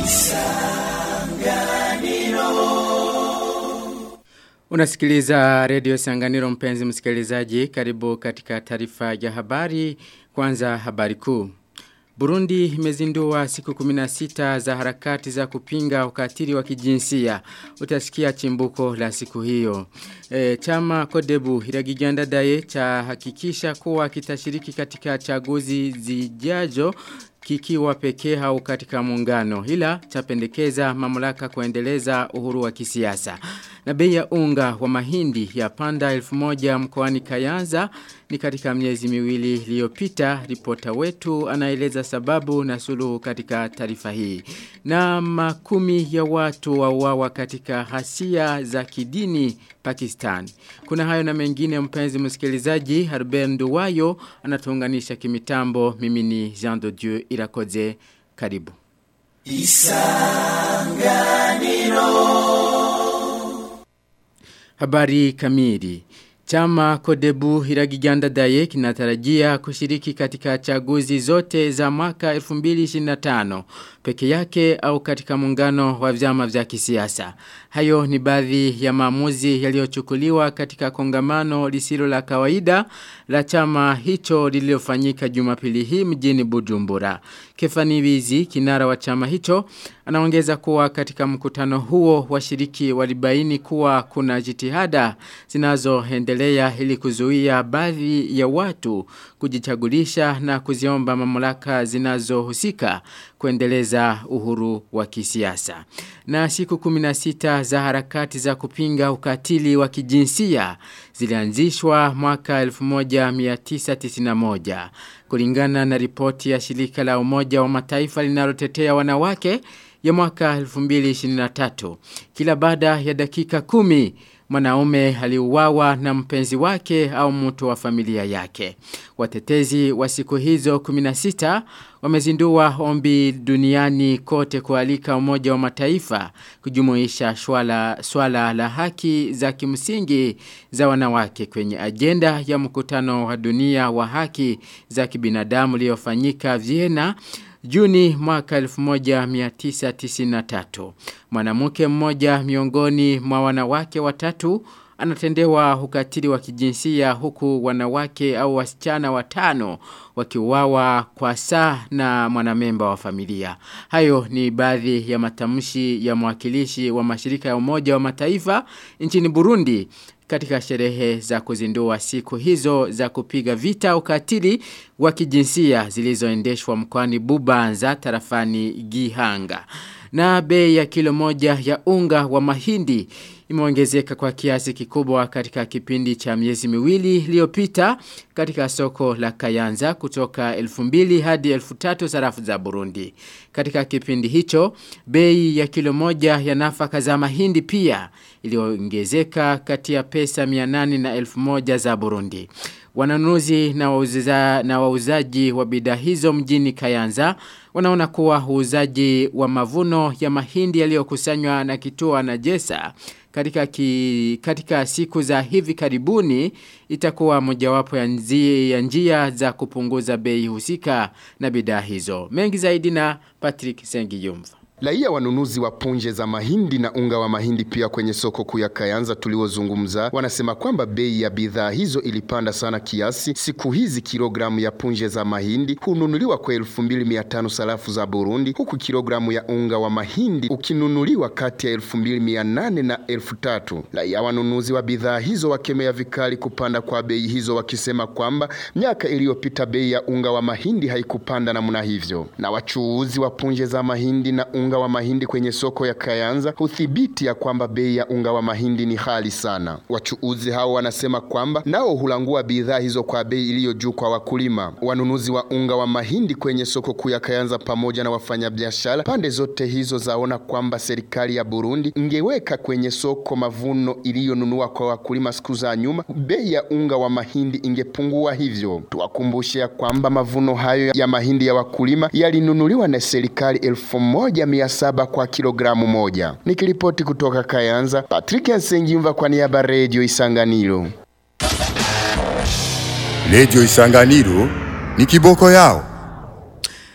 Unasikiliza redio Sanganiro mpenzi msikilizaji karibu katika taarifa ya habari kwanza habari kuu. Burundi imezindua siku 16 za harakati za kupinga ukatili wa kijinsia. Utasikia chimbuko la siku hiyo. E, chama Kodebu Hiragiganda Daye cha hakikisha kuwa kitashiriki katika chaguzi zijajo kikiwa pekee au katika muungano ila chapendekeza mamlaka kuendeleza uhuru wa kisiasa. Na bei ya unga wa mahindi ya panda elfu moja mkoani Kayanza ni katika miezi miwili iliyopita. Ripota wetu anaeleza sababu na suluhu katika taarifa hii. Na makumi ya watu wauawa katika hasia za kidini Pakistan. Kuna hayo na mengine mpenzi msikilizaji Harbert Nduwayo anatuunganisha kimitambo mimi ni Jean de Dieu Irakoze karibu. Isanganiro Habari kamili. Chama Kodebu Hiragiganda Daye kinatarajia kushiriki katika chaguzi zote za mwaka 2025 peke yake au katika muungano wa vyama vya kisiasa. Hayo ni baadhi ya maamuzi yaliyochukuliwa katika kongamano lisilo la kawaida la chama hicho lililofanyika Jumapili hii mjini Bujumbura. Kefani Wizi kinara wa chama hicho anaongeza kuwa katika mkutano huo washiriki walibaini kuwa kuna jitihada zinazoendelea ili kuzuia baadhi ya watu kujichagulisha na kuziomba mamlaka zinazohusika kuendeleza uhuru wa kisiasa. Na siku 16 za harakati za kupinga ukatili wa kijinsia zilianzishwa mwaka 1991 kulingana na ripoti ya shirika la umoja wa mataifa linalotetea wanawake ya mwaka 2023 kila baada ya dakika kumi mwanaume aliuawa na mpenzi wake au mtu wa familia yake. Watetezi wa siku hizo 16 wamezindua ombi duniani kote kualika umoja wa mataifa kujumuisha swala, swala la haki za kimsingi za wanawake kwenye agenda ya mkutano wa dunia wa haki za kibinadamu uliofanyika Vienna Juni mwaka 1993. Mwanamke mmoja miongoni mwa wanawake watatu anatendewa ukatili wa kijinsia huku wanawake au wasichana watano wakiuawa kwa saa na mwanamemba wa familia. Hayo ni baadhi ya matamshi ya mwakilishi wa mashirika ya umoja wa mataifa nchini Burundi katika sherehe za kuzindua siku hizo za kupiga vita ukatili wa kijinsia zilizoendeshwa mkoani Bubanza tarafani Gihanga. Na bei ya kilo moja ya unga wa mahindi imeongezeka kwa kiasi kikubwa katika kipindi cha miezi miwili iliyopita katika soko la Kayanza kutoka 2000 hadi 3000 sarafu za Burundi. Katika kipindi hicho, bei ya kilo moja ya nafaka za mahindi pia iliongezeka kati ya pesa 800 na 1000 za Burundi. Wananunuzi na wauzaji na wauzaji wa bidhaa hizo mjini Kayanza wanaona kuwa uuzaji wa mavuno ya mahindi yaliyokusanywa na kituo na Jesa katika, ki, katika siku za hivi karibuni itakuwa mojawapo ya njia, ya njia za kupunguza bei husika na bidhaa hizo. Mengi zaidi na Patrick Sengiyumva. Raia wanunuzi wa punje za mahindi na unga wa mahindi pia kwenye soko kuu ya Kayanza tuliozungumza wanasema kwamba bei ya bidhaa hizo ilipanda sana kiasi. Siku hizi kilogramu ya punje za mahindi hununuliwa kwa 2500 sarafu za Burundi, huku kilogramu ya unga wa mahindi ukinunuliwa kati ya 2800 na 3000. Raia wanunuzi wa bidhaa hizo wakemea vikali kupanda kwa bei hizo, wakisema kwamba miaka iliyopita bei ya unga wa mahindi haikupanda namna hivyo, na wachuuzi wa punje za mahindi na unga unga wa mahindi kwenye soko ya Kayanza huthibiti ya kwamba bei ya unga wa mahindi ni hali sana. Wachuuzi hao wanasema kwamba nao hulangua bidhaa hizo kwa bei iliyo juu kwa wakulima. Wanunuzi wa unga wa mahindi kwenye soko kuu ya Kayanza pamoja na wafanyabiashara pande zote hizo zaona kwamba serikali ya Burundi ingeweka kwenye soko mavuno iliyonunua kwa wakulima siku za nyuma, bei ya unga wa mahindi ingepungua. Hivyo tuwakumbushe ya kwamba mavuno hayo ya mahindi ya wakulima yalinunuliwa na serikali elfu moja mia saba kwa kilogramu moja. Nikiripoti kutoka Kayanza, Patrick Nsengimva kwa niaba Radio Isanganiro. Radio Isanganiro ni kiboko yao.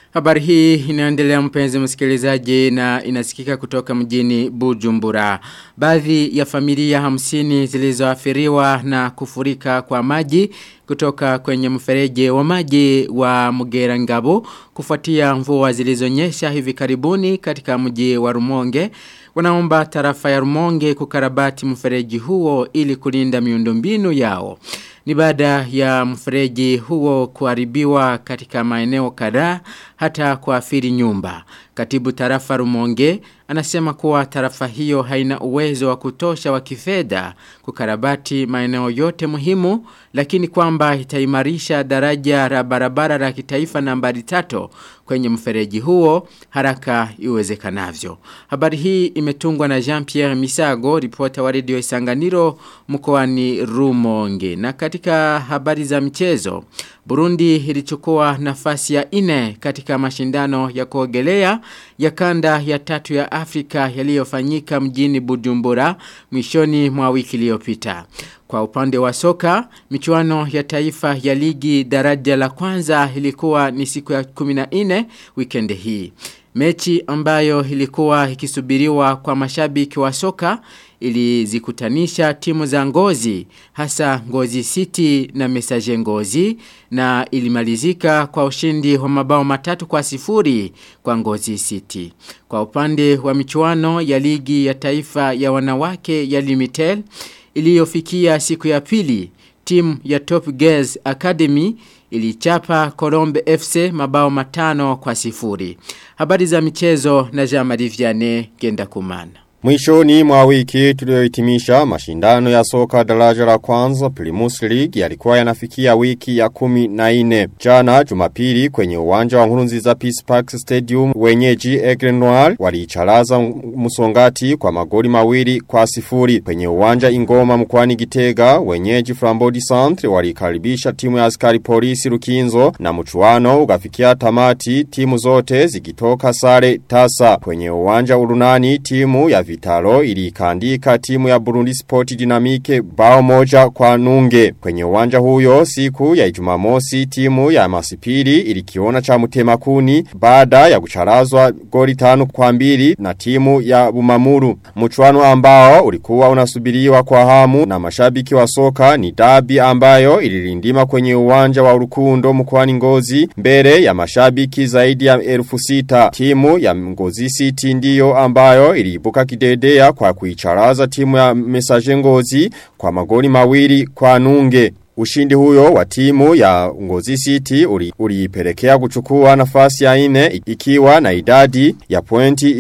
Habari hii inaendelea mpenzi msikilizaji na inasikika kutoka mjini Bujumbura. Baadhi ya familia hamsini zilizoathiriwa na kufurika kwa maji kutoka kwenye mfereji wa maji wa Mugerangabo kufuatia mvua zilizonyesha hivi karibuni katika mji wa Rumonge wanaomba tarafa ya Rumonge kukarabati mfereji huo ili kulinda miundombinu yao. Ni baada ya mfereji huo kuharibiwa katika maeneo kadhaa hata kuathiri nyumba. Katibu tarafa Rumonge anasema kuwa tarafa hiyo haina uwezo wa kutosha wa kifedha kukarabati maeneo yote muhimu lakini kwamba itaimarisha daraja la barabara la kitaifa nambari tatu kwenye mfereji huo haraka iwezekanavyo. Habari hii imetungwa na Jean-Pierre Misago, ripota wa redio Isanganiro mkoani Rumonge. Na katika habari za mchezo, Burundi ilichukua nafasi ya ine katika mashindano ya kuogelea ya kanda ya tatu ya Afrika yaliyofanyika mjini Bujumbura mwishoni mwa wiki iliyopita. Kwa upande wa soka, michuano ya taifa ya ligi daraja la kwanza ilikuwa ni siku ya 14 weekend hii. Mechi ambayo ilikuwa ikisubiriwa kwa mashabiki wa soka ilizikutanisha timu za ngozi hasa ngozi city na mesaje ngozi na ilimalizika kwa ushindi wa mabao matatu kwa sifuri kwa ngozi city. Kwa upande wa michuano ya ligi ya taifa ya wanawake ya limitel iliyofikia siku ya pili timu ya Top Girls Academy ilichapa Colombe FC mabao matano kwa sifuri. Habari za michezo na Jean-Marie Vianney Genda Kumana. Mwishoni mwa wiki tuliohitimisha mashindano ya soka daraja la kwanza Primus League yalikuwa yanafikia wiki ya kumi na ine. Jana jumapili kwenye uwanja wa Nkurunziza Peace Park Stadium wenyeji Aigle Noir waliicharaza musongati kwa magoli mawili kwa sifuri. Kwenye uwanja Ingoma mkwani Gitega wenyeji Flambodi Centre walikaribisha timu ya askari polisi Rukinzo na mchuano ukafikia tamati timu zote zikitoka sare tasa. Kwenye uwanja Urunani timu ya Vitalo ilikandika timu ya Burundi Sport Dynamique bao moja kwa nunge. Kwenye uwanja huyo siku ya Ijumamosi timu ya Masipiri ilikiona cha Mutemakuni baada ya kucharazwa goli tano kwa mbili na timu ya Bumamuru. Mchuano ambao ulikuwa unasubiriwa kwa hamu na mashabiki wa soka ni dabi ambayo ililindima kwenye uwanja wa Urukundo mkoani Ngozi mbele ya mashabiki zaidi ya elfu sita. Timu ya Ngozi City ndiyo ambayo iliibuka kidedea kwa kuicharaza timu ya Mesaje Ngozi kwa magoli mawili kwa nunge. Ushindi huyo wa timu ya Ngozi City uliipelekea uli kuchukua nafasi ya ine ikiwa na idadi ya pointi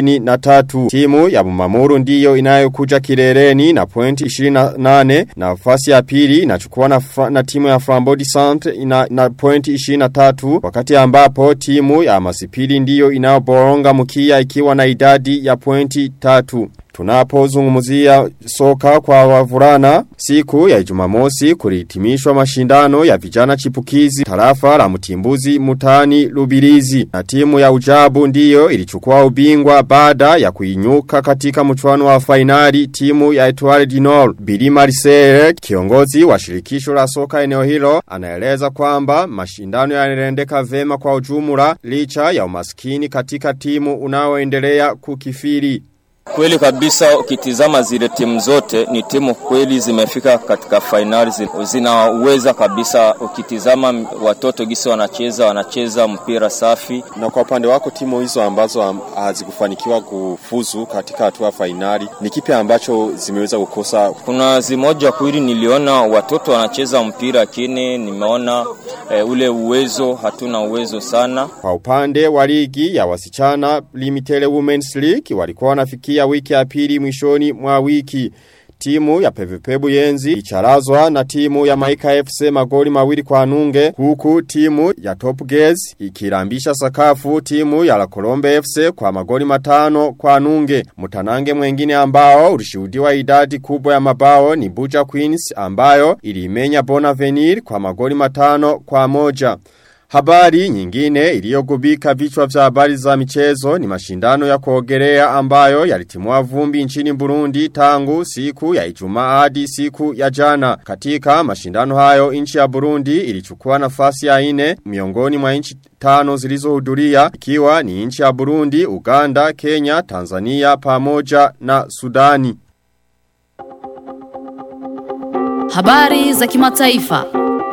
23. Timu ya Bumamuru ndiyo inayokuja kileleni na pointi 28. Nafasi ya pili inachukua na, na timu ya Flambody Centre ina, na pointi 23 wakati ambapo timu ya Masipili ndiyo inayoboronga mkia ikiwa na idadi ya pointi 3. Tunapozungumzia soka kwa wavulana siku ya Jumamosi kulihitimishwa mashindano ya vijana chipukizi tarafa la Mtimbuzi Mutani Lubirizi na timu ya Ujabu ndiyo ilichukua ubingwa baada ya kuinyuka katika mchuano wa fainali timu ya Etoile du Nord. Billy Marcel kiongozi wa shirikisho la soka eneo hilo anaeleza kwamba mashindano yanaendeka vema kwa ujumla licha ya umaskini katika timu unaoendelea kukifiri. Kweli kabisa ukitizama zile timu zote ni timu kweli zimefika katika fainali zinaweza kabisa ukitizama watoto gisi wanacheza wanacheza mpira safi na kwa upande wako timu hizo ambazo hazikufanikiwa kufuzu katika hatua fainali ni kipi ambacho zimeweza kukosa kuna zimoja kweli niliona watoto wanacheza mpira lakini nimeona e, ule uwezo hatuna uwezo sana kwa upande wa ligi ya wasichana Limited Women's League walikuwa wanafikia ya wiki ya pili mwishoni mwa wiki. Timu ya PVP Buyenzi icharazwa na timu ya Maika FC magoli mawili kwa nunge huku timu ya Top Girls ikirambisha sakafu timu ya La Colombe FC kwa magoli matano kwa nunge. Mutanange mwengine ambao ulishuhudiwa idadi kubwa ya mabao ni Buja Queens ambayo ilimenya Bonavenir kwa magoli matano kwa moja. Habari nyingine iliyogubika vichwa vya habari za michezo ni mashindano ya kuogelea ambayo yalitimua vumbi nchini Burundi tangu siku ya Ijumaa hadi siku ya jana. Katika mashindano hayo nchi ya Burundi ilichukua nafasi ya ine miongoni mwa nchi tano zilizohudhuria ikiwa ni nchi ya Burundi, Uganda, Kenya, Tanzania pamoja na Sudani. Habari za kimataifa.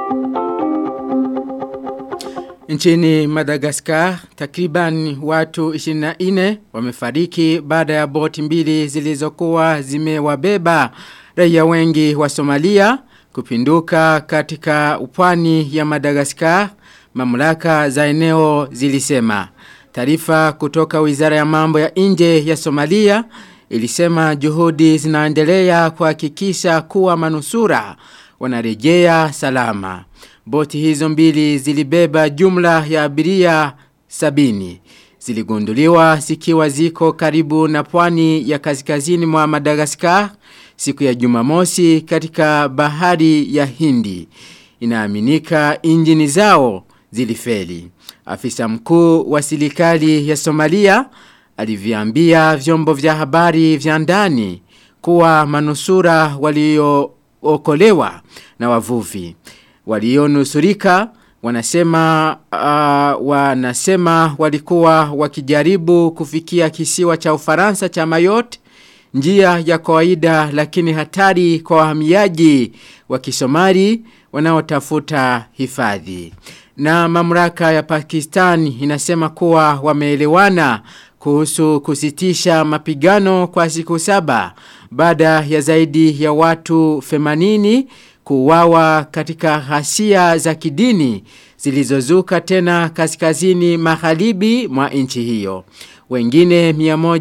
Nchini Madagascar, takriban watu 24 wamefariki baada ya boti mbili zilizokuwa zimewabeba raia wengi wa Somalia kupinduka katika upwani ya Madagascar, mamlaka za eneo zilisema. Taarifa kutoka Wizara ya Mambo ya Nje ya Somalia ilisema juhudi zinaendelea kuhakikisha kuwa manusura wanarejea salama. Boti hizo mbili zilibeba jumla ya abiria sabini. Ziligunduliwa zikiwa ziko karibu na pwani ya kaskazini mwa Madagaskar siku ya jumamosi katika bahari ya hindi. Inaaminika injini zao zilifeli. Afisa mkuu wa serikali ya Somalia aliviambia vyombo vya habari vya ndani kuwa manusura waliookolewa na wavuvi walionusurika wanasema uh, wanasema walikuwa wakijaribu kufikia kisiwa cha Ufaransa cha Mayotte njia ya kawaida lakini hatari kwa wahamiaji wa Kisomali wanaotafuta hifadhi na mamlaka ya Pakistan inasema kuwa wameelewana kuhusu kusitisha mapigano kwa siku saba baada ya zaidi ya watu 80 kuuawa katika ghasia za kidini zilizozuka tena kaskazini magharibi mwa nchi hiyo. Wengine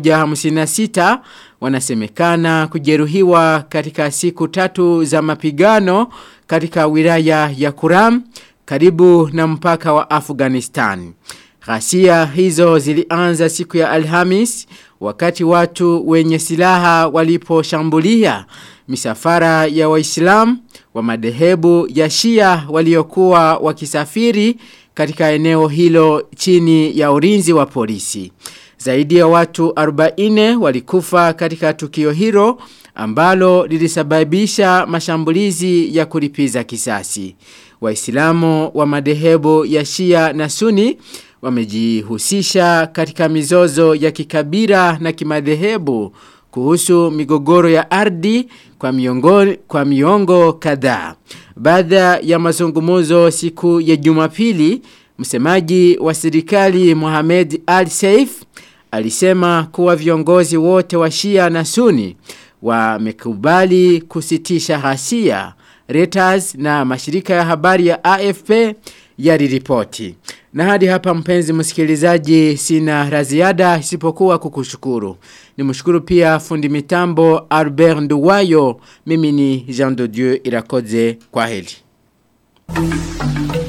156 wanasemekana kujeruhiwa katika siku tatu za mapigano katika wilaya ya Kuram karibu na mpaka wa Afghanistan. Ghasia hizo zilianza siku ya Alhamis wakati watu wenye silaha waliposhambulia misafara ya waislamu wa madhehebu ya Shia waliokuwa wakisafiri katika eneo hilo chini ya ulinzi wa polisi. Zaidi ya watu 40 walikufa katika tukio hilo ambalo lilisababisha mashambulizi ya kulipiza kisasi. Waislamu wa madhehebu ya Shia na Suni wamejihusisha katika mizozo ya kikabila na kimadhehebu kuhusu migogoro ya ardhi kwa miongo, kwa miongo kadhaa. Baada ya mazungumuzo siku ya Jumapili, msemaji wa serikali Mohamed Al Saif alisema kuwa viongozi wote wa Shia na Suni wamekubali kusitisha ghasia. Reuters na mashirika ya habari ya AFP yaliripoti. Na hadi hapa mpenzi msikilizaji sina raziada isipokuwa kukushukuru. Nimshukuru pia fundi mitambo Albert Nduwayo. Mimi ni Jean de Dieu Irakoze kwa heli.